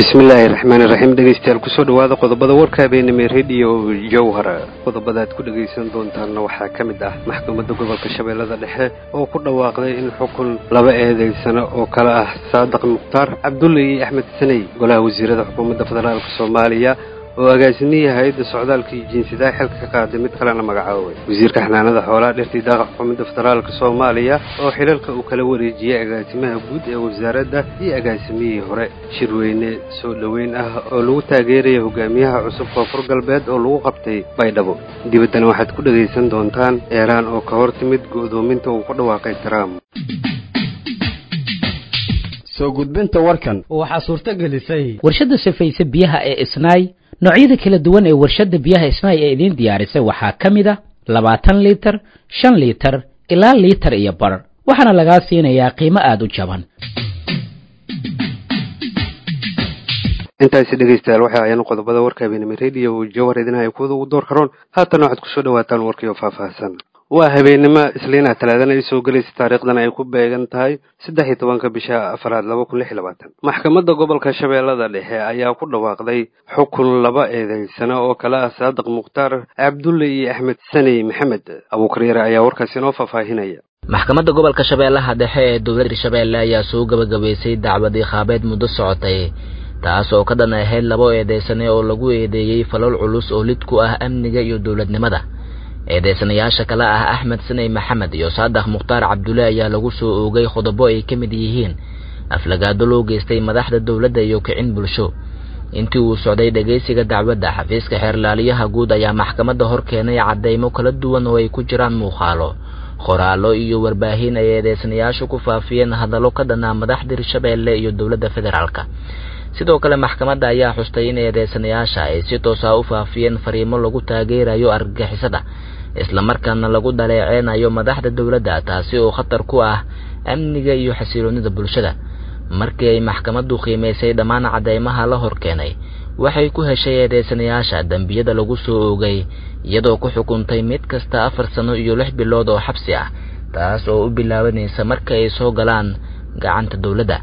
bismillaahi raxmaani raxiim dhegeystayaal kusoo dhawaada qodobada warka habeenimo rediyo jowhar qodobada aad ku dhegaysan doontaanna waxaa ka mid ah maxkamadda gobolka shabeellada dhexe oo ku dhawaaqday in xukun laba eedeysano oo kale ah saadiq mukhtaar cabdulle iyo axmed saney golaha wasiirada xukuumadda federaalk soomaaliya oo agaasimihii hay-adda socdaalka iyo jiinsidaha xilka ka qaaday mid kalena magacoobay wasiirka xanaanada xoolaha dhirtii daaqa xukuumadda federaalk soomaaliya oo xilalka uu kala wareejiyey agaasimaha guud ee wasaaradda iyo agaasimihii hore shirweyne soo dhoweyn ah oo lagu taageeraya hogaamiyaha cusub koonfur galbeed oo lagu qabtay baydhabo dibaddana waxaad ku dhegaysan doontaan eeraan oo ka hor timid go'doominta uu ku dhawaaqay trump soo gudbinta warkan waxaa suurto gelisay warshadda safayse biyaha ee isnaay noocyada kala duwan ee warshadda biyaha isnaay ee idiin diyaarisay waxaa ka mid a labaatan liitar shan liitar ilaa liitar iyo bar waxaana lagaa siinayaa qiimo aada u jaban intaasi dhegaystayaal waxay ayaan qodobada warka habeenimo rediyo jowhar idinhaya kuwada ugu door karoon haatana waxaad kusoo dhawaataan warkiioo faahfaahsan waa habeenimo isliina talaadana ay soo gelaysa taariikhdan ay ku beegan tahay saddex iyo tobanka bisha afaraad laba kun lix iyo labaatan maxkamadda gobolka shabeellada dhexe ayaa ku dhawaaqday xukun laba eedeysano oo kale ah saadiq mukhtaar cabdulle iyo axmed saney maxamed abuukar yare ayaa warkaasi inoo faahfaahinaya maxkamadda gobolka shabeellaha dhexe ee dowladda hirshabeelle ayaa soo gabagabaysay dacwad iqaabeed muddo socotay taas oo ka dhan ahayd labo eedeysane oo lagu eedeeyey falal culus oo lid ku ah amniga iyo dowladnimada eedeysanayaasha kale ah axmed saney maxamed iyo saadax mukhtaar cabdulle ayaa lagu soo oogay qodobo ay ka mid yihiin aflagaado loo geystay madaxda dowladda iyo kicin bulsho intii uu socday dhegaysiga dacwadda xafiiska xeerlaaliyaha guud ayaa maxkamadda hor keenay caddaymo kala duwan oo ay ku jiraan muuqaalo qoraallo iyo warbaahin ay eedeysanayaashu ku faafiyeen hadallo ka dhanaa madaxda hirshabeelle iyo dowladda federaalka sidoo kale maxkamadda ayaa xustay in eedeysanayaasha ay si toosa u faafiyeen fariimo lagu taageerayo argagixisada islamarkaana lagu dhaleeceynayo madaxda dowladda taasi oo khatar ku ah amniga iyo xasiloonnida bulshada markii ay maxkamaddu qiimaysay dhammaan caddaymaha la hor keenay waxay ku heshay eedeysanayaasha dembiyada lagu soo oogay iyadoo ku xukuntay mid kasta afar sano iyo lix bilood oo xabsi ah taas oo u bilaabanaysa marka ay soo galaan gacanta dowladda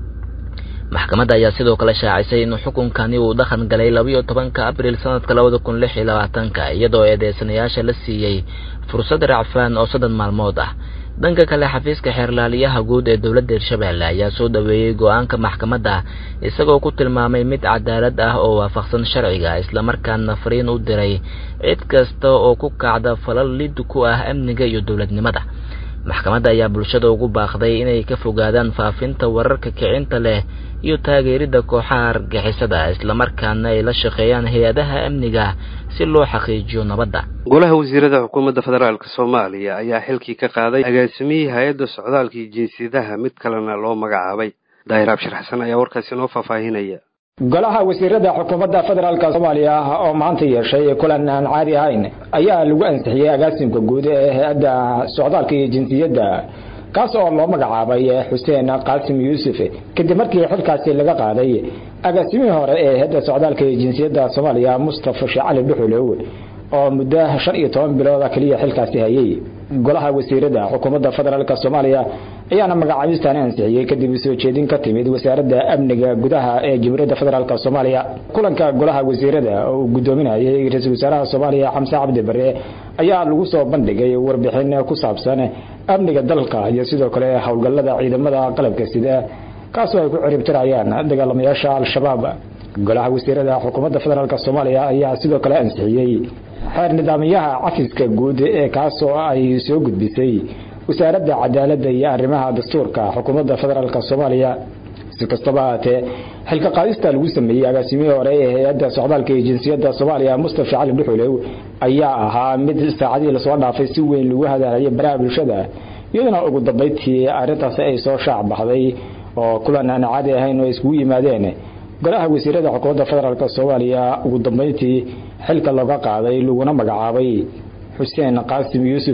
maxkamadda ayaa sidoo kale shaacisay in xukunkani uu dhaqan galay labiyo tobanka abriil sanadka labada kun lix iyo labaatanka iyadoo eedeysanayaasha la siiyey fursad racfaan oo soddon maalmood ah dhanka kale xafiiska xeerlaaliyaha guud ee dowladda hirshabeelle ayaa soo dhoweeyey go-aanka maxkamadda isagoo ku tilmaamay mid cadaalad ah oo waafaqsan sharciga islamarkaana fariin u diray cid kasta oo ku kacda falal lid ku ah amniga iyo dowladnimada maxkamadda ayaa bulshada ugu baaqday inay ka fogaadaan faafinta wararka kicinta leh iyo taageeridda kooxaha argixisada islamarkaana ay la shaqeeyaan hay-adaha amniga si loo xaqiijiyo nabadda golaha wasiirada xukuumadda federaalk soomaaliya ayaa xilkii ka qaaday agaasimihii hay-adda socdaalka iyo jinsiyadaha mid kalena loo magacaabay daahir abshir xasan ayaa warkaasi inoo faahfaahinaya golaha wasiirada xukuumadda federaalk soomaaliya oo maanta yeeshay kulan aan caadi ahayn ayaa lagu ansixiyey agaasimka guud ee hay-adda socdaalka iyo jinsiyadda kaas oo loo magacaabay xuseen qaasim yuusuf kadib markii xilkaasi laga qaaday agaasimihii hore ee hay-adda socdaalka iyo jinsiyadda soomaaliya mustafa sheekh cali dhuxulow oo muddo shan iyo toban bilooda keliya xilkaasi hayay golaha wasiirada xukuumadda federaalk soomaaliya ayaana magacaabistan ansixiyey kadib soo jeedin ka timid wasaaradda amniga gudaha ee jamhuuriyadda federaalk soomaaliya kulanka golaha wasiirada oo uu gudoominayay ra-iisul wasaaraha soomaaliya xamse cabdi bare ayaa lagu soo bandhigay warbixin ku saabsan amniga dalka iyo sidoo kale howlgallada ciidamada qalabka sida kaasoo ay ku ciribtirayaan dagaalamayaasha al-shabaab golaha wasiirada xukuumadda federaalk soomaaliya ayaa sidoo kale ansixiyey xeer nidaamyaha cafiska guud ee kaasoo ay soo gudbisay wasaaradda cadaaladda iyo arrimaha dastuurka xukuumadda federaalk soomaaliya si kastaba haatee xilka qaadista lagu sameeyey agaasimihii hore ee hay-adda socdaalka iyo jinsiyadda soomaaliya mustafa cali dhuxulow ayaa ahaa mid saacadihii lasoo dhaafay si weyn lagu hadalhayay baraha bulshada iyaduna ugu dambayntii arrintaasi ay soo shaac baxday oo kulan aan caadi ahayn oo iskugu yimaadeen golaha wasiirada xukuumadda federaalk soomaaliya ugu dambayntii xilka looga qaaday laguna magacaabay xuseen qaasim yuusuf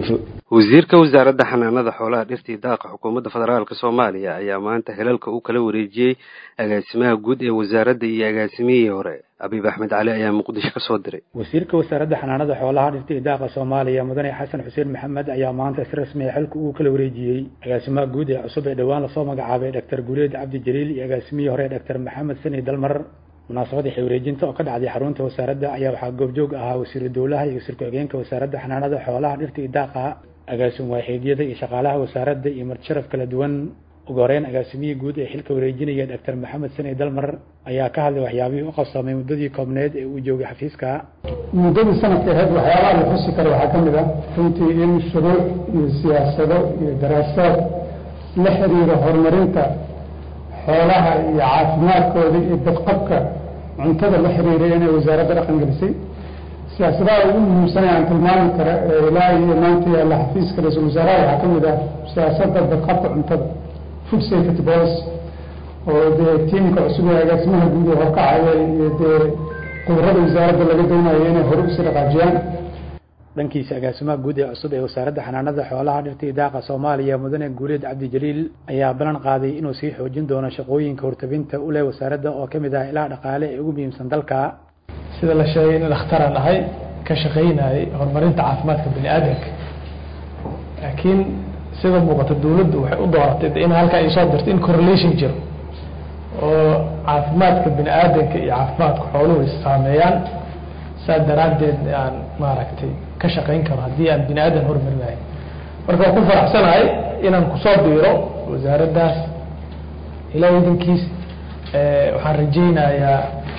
wasiirka wasaaradda xanaanada xoolaha dhirta iyo daaqa xukuumadda federaalk soomaaliya ayaa maanta helalka uu kala wareejiyey agaasimaha guud ee wasaaradda iyo agaasimihii hore abiib axmed cali ayaa muqdisho ka soo diray wasiirka wasaaradda xanaanada xoolaha dhirta iyo daaqa soomaaliya mudane xasan xuseen maxamed ayaa maanta si rasmiya xilka uu kala wareejiyey agaasimaha guud ee cusub ee dhowaan lasoo magacaabay doctor guuleed cabdi jaliil iyo agaasimihii hore doctor maxamed sani dalmar munaasabadii xilwareejinta oo ka dhacday xarunta wasaaradda ayaa waxaa goobjoog ahaa wasiiru dowlaha iyo wasiir ku-xigeenka wasaaradda xanaanada xoolaha dhirta iyo daaqa agaasim waaxeedyada iyo shaqaalaha wasaaradda iyo martisharaf kala duwan ugu horeyn agaasimihii guud ee xilka wareejinaya doctor maxamed sani dalmar ayaa ka hadlay waxyaabihii u qabsamay muddadii koobneed ee uu joogay xafiiska muddadii sanadka aheyd waxyaabaha la xusi karo waxaa ka mid ah runtii in shuruuc iyo siyaasado iyo daraasaad la xiriira horumarinta xoolaha iyo caafimaadkooda iyo badqabka cuntada la xiriiray inay wasaaradda dhaqan gelisay siyaasadaha ugu muhiimsanay aan tilmaami kara ee ilaa iyo maanta yaalla xafiiska ra-iisul wasaaraha waxaa ka mid ah siyaasadda badqabka cuntada food safety policy oo dee tiimka cusub ee agaasimaha guud ee horkacaya iyo dee qudrada wasaaradda laga doonayo inay hore usii dhaqaajiyaan dhankiisa agaasimaha guud ee cusub ee wasaaradda xanaanada xoolaha dhirta iyo daaqa soomaaliya mudane guuleed cabdi jaliil ayaa ballan qaaday inuu sii xoojin doono shaqooyinka hortabinta u leh wasaaradda oo ka mid ah ilaha dhaqaale ee ugu muhiimsan dalka sida la sheegay in dhakhtaraan ahay ka shaqaynayay horumarinta caafimaadka bani aadamka laakiin sida muuqata dawladdu waxay u dooratay in halkaa ay soo dirto in correlation jiro oo caafimaadka bani aadamka iyo caafimaadka xooluhu is saameeyaan saas daraaddeed aan maaragtay ka shaqayn karo haddii aan bini aadan horumarinahay marka waan ku faraxsanahay inaan kusoo biiro wasaaraddaas ilaa idankiis waxaan rajaynayaa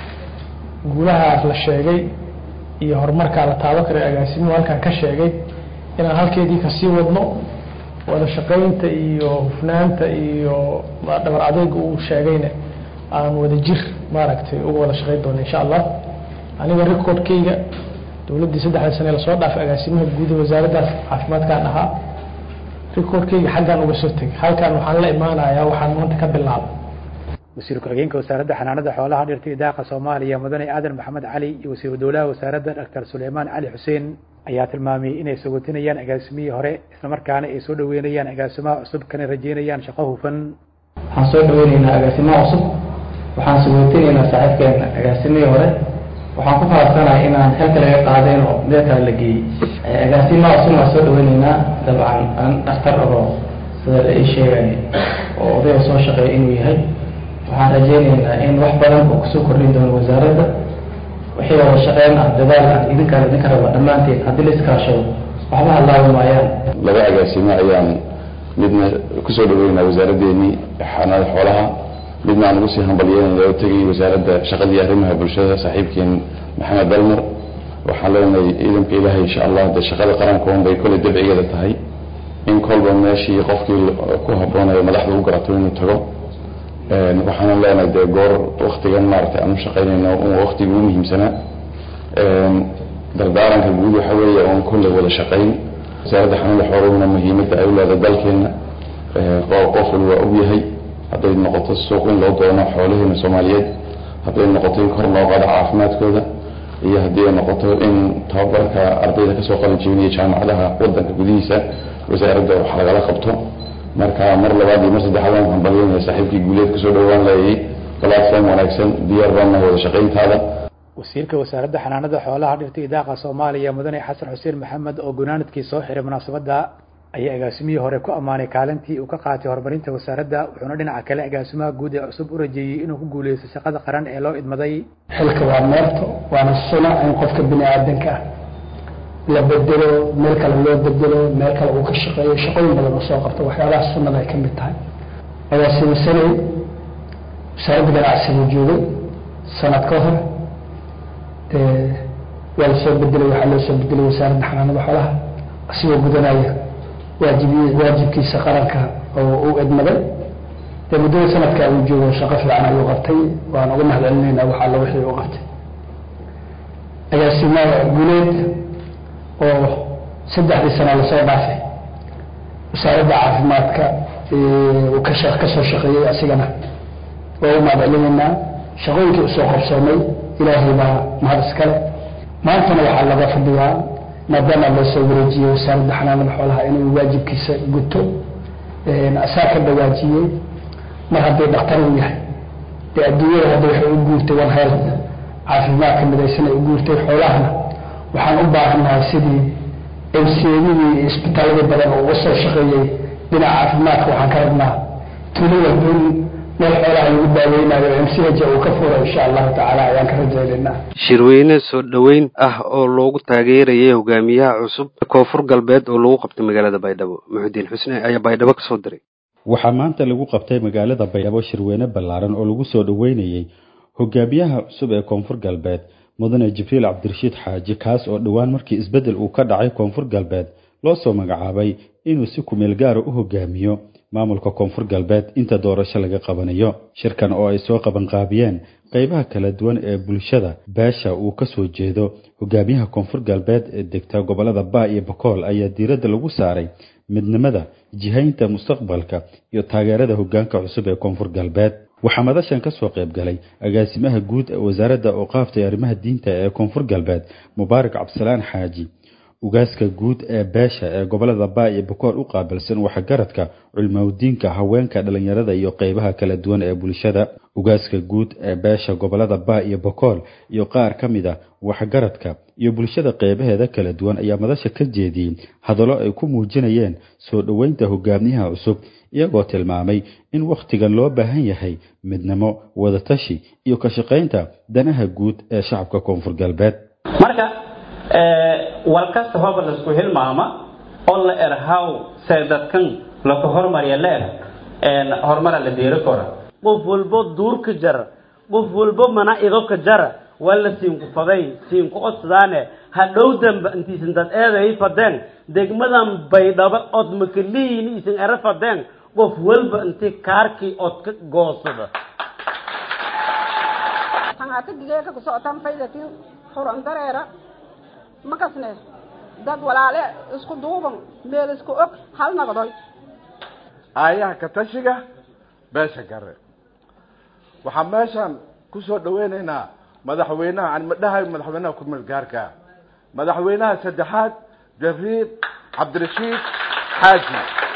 guulahaas la sheegay iyo horumarkaa la taabo karay agaasimuhu halkaan ka sheegay inaan halkeedii kasii wadno wada shaqaynta iyo hufnaanta iyo dhabar adeyga uu sheegayna aan wada jir maaragtay uga wada shaqayn doono insha allah aniga recordkayga dowladdii saddexda sane lasoo dhaafay agaasimaha guud ee wasaaraddaas caafimaadkaan ahaa recordkayga xaggaan uga soo tegay halkaan waxaan la imaanayaa waxaan maanta ka bilaabay wasiir ku-xigeenka wasaaradda xanaanada xoolaha dhirta iyo daaqa soomaaliya mudane aadan maxamed cali iyo wasiiru dowlaha wasaaradda doctor suleymaan cali xuseen ayaa tilmaamay inay sogotinayaan agaasimihii hore islamarkaana ay soo dhaweynayaan agaasimaha cusub kana rajeynayaan shaqo hufan waxaan soo dhaweyneynaa agaasimaha cusub waxaan sogotinaynaa saaxiibkeena agaasimihii hore waxaan ku faraxsanahay inaan xilka laga qaadeen oo meel kale la geeyey agaasimaha cusub waan soo dhaweyneynaa dabcan aan dhakhtar ahoo sida la ii sheegay oo odayga soo shaqeeya inuu yahay waxaan rajaynaynaa in wax badan oo kusoo kordhin doono wasaaradda wixii wada shaqeyn ah dadaal ah idinkaan idinka raba dhammaanteen haddii la iskaashado waxba halaabi maayaan laba agaasimo ayaan midna kusoo dhaweynaa wasaaraddeennii xanaada xoolaha midna aan ugu sii hambalyeynaya oo tegay wasaaradda shaqadii arrimaha bulshada saaxiibkeen maxamed dalmar waxaan leenahay ciidanka ilaahay insha allah de shaqada qarankoon bay kolley dabcigeeda tahay in kolba meeshii qofkii ku habboonayo madaxda u garato inuu tago waxaana leenahay dee goor waktigan maaragtay aan u shaqaynayno un waktigii ugu muhiimsanaa dardaaranka guud waxa weeye oon kolley wada shaqayn wasaaradda xanuunda xooluhuna muhiimadda ay u leedahay dalkeena qof wal waa og yahay hadday noqoto suuq in loo doono xoolaheena soomaaliyeed hadday noqoto in kor loo qaado caafimaadkooda iyo haddii ay noqoto in tababarka ardayda kasoo qalin jebinaya jaamacadaha wadanka gudihiisa wasaaradda wax lagala qabto marka mar labaad iyo mar saddexaad waan hambalyanaya saaxiibkii guuleed kusoo dhowaan leeyay platform wanaagsan diyaar baan nahay wada shaqayntaada wasiirka wasaaradda xanaanada xoolaha dhirta iyo daaqa soomaaliya mudane xasan xuseen maxamed oo gunaanadkii soo xiray munaasabadda ayaa agaasimihii hore ku ammaanay kaalintii uu ka qaatay horumarinta wasaaradda wuxuuna dhinaca kale agaasimaha guud ee cusub u rajeeyey inuu ku guuleysto shaqada qaran ee loo idmaday xilka waa meerto waana suna in qofka bini aadanka ah la bedelo meel kale loo bedelo meel kale uu ka shaqeeyo shaqooyin badan oo soo qabto waxyaabaha sunnada ay ka mid tahay agaasima sanay wasaaradda ganacsiga joogay sanad ka hor waa la soo bedelay waxaa loo soo bedelay wasaaradda xanaanada xoolaha asigoo gudanaya waajib waajibkiisa qaranka oo uu edmaday dee muddada sanadka uu joogo shaqo fiican ayuu qabtay waan uga mahad celinaynaa wax alla wixii uu qabtay agaasimaha guuleed oo saddexdii sano lasoo dhaafay wasaaradda caafimaadka uu ka kasoo shaqeeyey asigana waa u mahad celinaynaa shaqooyinkii usoo qabsoomay ilaahay baa mahad iskale maantana waxaa laga fadhiyaa maadaama loo soo wareejiyey wasaaradda xanaanada xoolaha inuu waajibkiisa guto asaa ka dhawaajiyey mar haddii dhakhtar uu yahay dee adduunyada hadda waxay u guurtay one health caafimaadka midaysan ay u guurtay xoolahana waxaan u baahannahay sidii mcdii iyo isbitaaladii badan oo uga soo shaqeeyey dhinaca caafimaadka waxaan ka rabnaa tuulo walba in meel xoolaha lagu daaweynayo mch uu ka furo insha allahu tacaala ayaan ka rajaynaynaa shirweyne soo dhoweyn ah oo loogu taageerayay hogaamiyaha cusub koonfur galbeed oo lagu qabtay magaalada baydhabo muxudiin xusne ayaa baydhabo kasoo diray waxaa maanta lagu qabtay magaalada baydhabo shirweyne ballaaran oo lagu soo dhoweynayey hogaamiyaha cusub ee koonfur galbeed mudane jibriil cabdirashiid xaaji kaas oo dhowaan markii isbeddel uu ka dhacay koonfur galbeed loo soo magacaabay inuu si kumeel gaara u hogaamiyo maamulka koonfur galbeed inta doorasho laga qabanayo shirkan oo ay soo qabanqaabiyeen qeybaha kala duwan ee bulshada beesha uu ka soo jeedo hogaamiyaha koonfur galbeed ee degta gobolada baa iyo bakool ayaa diiradda lagu saaray midnimada jihaynta mustaqbalka iyo taageerada hogaanka cusub ee koonfur galbeed waxaa madashan ka soo qayb galay agaasimaha guud ee wasaaradda ooqaafta ee arrimaha diinta ee koonfur galbeed mubaarak cabdisalaan xaaji ugaaska guud ee beesha ee gobolada baa iyo bakool u qaabilsan waxgaradka culmawdiinka haweenka dhalinyarada iyo qeybaha kala duwan ee bulshada ugaaska guud ee beesha gobolada baa iyo bakool iyo qaar ka mid a waxgaradka iyo bulshada qeybaheeda kala duwan ayaa madasha ka jeediyey hadallo ay ku muujinayeen soo dhoweynta hogaamiyaha cusub iyagoo tilmaamay in wakhtigan loo baahan yahay midnimo wadatashi iyo ka shaqaynta danaha guud ee shacabka koonfur galbeed marka wal kasta hooba laisku hilmaama oo la erhaw see dadkan laka hormarya leer horumara la deeri karo qof walbo duurka jara qof walbo mana idoka jara waa la siinku faday siinku odsadaane hadhow damba intiisan dad eeday fadeen degmadan baydhabo od makalihiin isan ere fadeen qof walba intii kaarkii od ka goosada hangata digeeka kusocotan faydatin furan dareera makasne dad walaale isku duuban meel isku og hal naqdoy aayaha ka tashiga beesha gare waxaan meeshan kusoo dhaweynaynaa madaxweynaha aan madhahay madaxweynaha kumeel gaarka madaxweynaha saddexaad jabriil cabdirashiid xaaji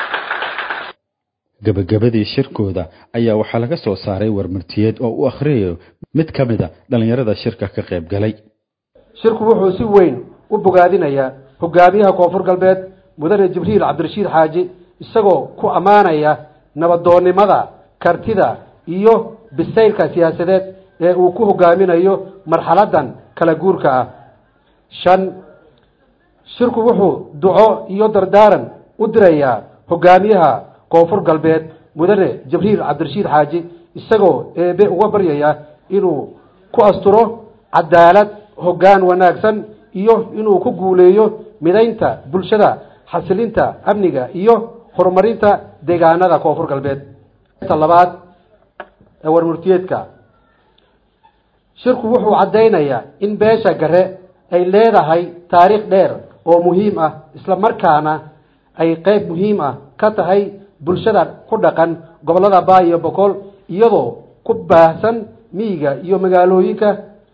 gabagabadii shirkooda ayaa waxaa laga soo saaray warmartiyeed oo u akhriyayo mid ka mid a dhallinyarada shirka ka qayb galay shirku wuxuu si weyn u bogaadinayaa hogaamiyaha koonfur galbeed mudane jibriil cabdirashiid xaaji isagoo ku ammaanaya nabadoonnimada kartida iyo bisaylka siyaasadeed ee uu ku hogaaminayo marxaladan kala guurka ah shan shirku wuxuu duco iyo dardaaran u dirayaa hogaamiyaha koonfur galbeed mudane jibriil cabdirashiid xaaji isagoo eebe uga baryaya inuu ku asturo cadaalad hoggaan wanaagsan iyo inuu ku guuleeyo midaynta bulshada xasilinta amniga iyo horumarinta deegaanada koonfur galbeed labaad ee warmurtiyeedka shirku wuxuu caddaynayaa in beesha gare ay leedahay taariikh dheer oo muhiim ah isla markaana ay qeyb muhiim ah ka tahay bulshada ku dhaqan gobollada baa iyo boqol iyadoo ku baahsan miyiga iyo magaalooyinka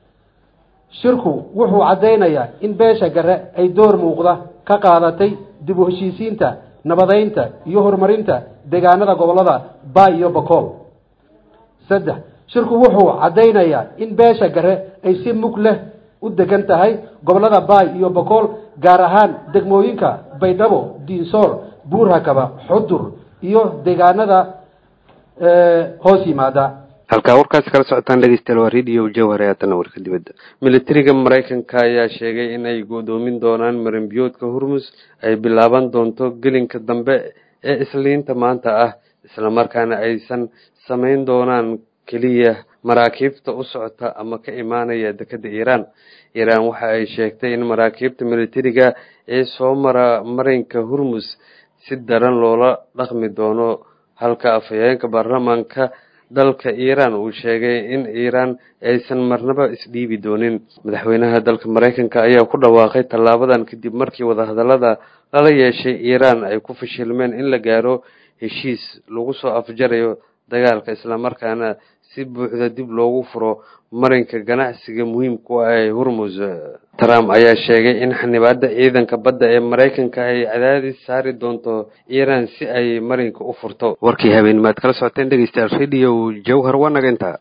shirku wuxuu caddaynayaa in beesha gare ay door muuqda ka qaadatay dib u heshiisiinta nabadeynta iyo horumarinta deegaanada gobollada baa iyo boqol saddex shirku wuxuu caddaynayaa in beesha gare ay si mug leh u degan tahay gobollada baay iyo boqol gaar ahaan degmooyinka baydhabo diinsool buurhakaba xudur iyo deegaanada hoos yimaada halkaa warkaasi kala socotaan dhegeystayaal waa radio jawhar ee haatana warka dibadda militariga maraykanka ayaa sheegay in ay go'doomin doonaan marinbiyoodka hormus ay bilaaban doonto gelinka dambe ee isliinta maanta ah islamarkaana aysan samayn doonaan keliya maraakiibta u socota ama ka imaanaya dekada iiraan iiraan waxa ay sheegtay in maraakiibta militariga ee soo mara marinka hormus si daran loola dhaqmi doono halka afhayeenka baarlamaanka dalka iiraan uu sheegay in iiraan aysan marnaba isdhiibi doonin madaxweynaha dalka maraykanka ayaa ku dhawaaqay tallaabadan kadib markii wadahadallada lala yeeshay iiraan ay ku fashilmeen in la gaaro heshiis lagu soo afjarayo dagaalka islamarkaana si buuxda dib loogu furo marinka ganacsiga muhiimku ah ee hormus trump ayaa sheegay in xanibaada ciidanka badda ee maraykanka ay cadaadis saari doonto iiraan si ay marinka u furto warkii habeen maad kala socoteen dhegeystayaal radio jawhar waa naga intaa